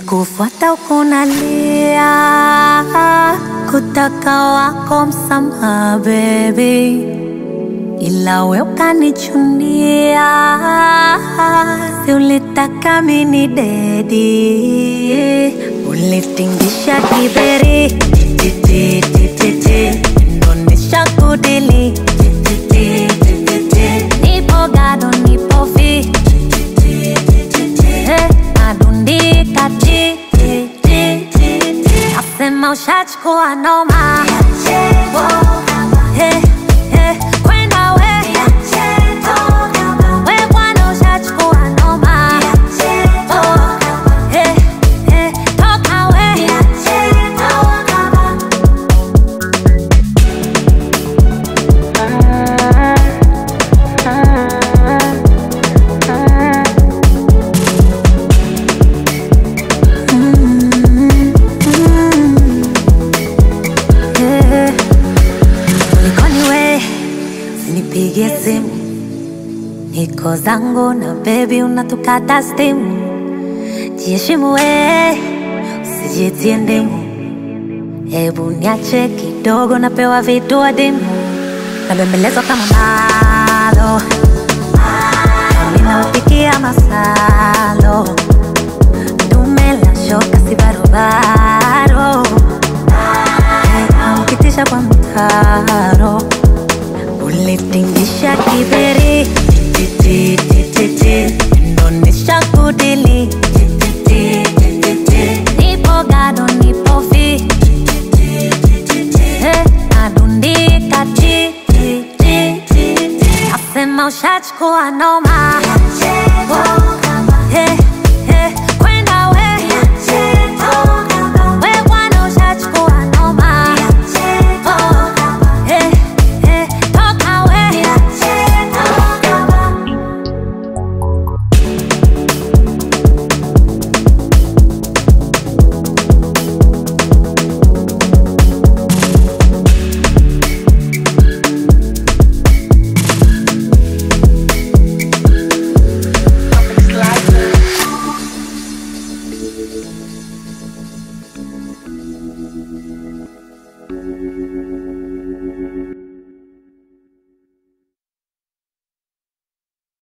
Nilikufuata ukunalia, kutaka wako msamaha baby, ila we ukanichunia, si ulitaka mini dedi, ulitingisha kiberi titi titi titi, ndonesha kudili titi titi titi, nipo gado nipo fi Eh, nadundika ti ti ti ti ti. Nasema ushachukua noma Eh, eh, kwenda we We bwana ushachukua noma Oh, eh, eh, toka we Eh, Kulikoni we, usinipigie simu, niko zangu na bebi, unatukata stimu. Jiheshimu we, usijitie ndimu, hebu niache kidogo, napewa vitu adimu, nabembelezwa kama malo, ninaupikia masalo, dume la shoka si barobaro ukitisha kwa mtaro ulitingisha kiberi titi titi titi, ndonesha kudili titi titi titi. nipo gado nipo fi Eh, nadundika ti ti ti ti ti. nasema ushachukua noma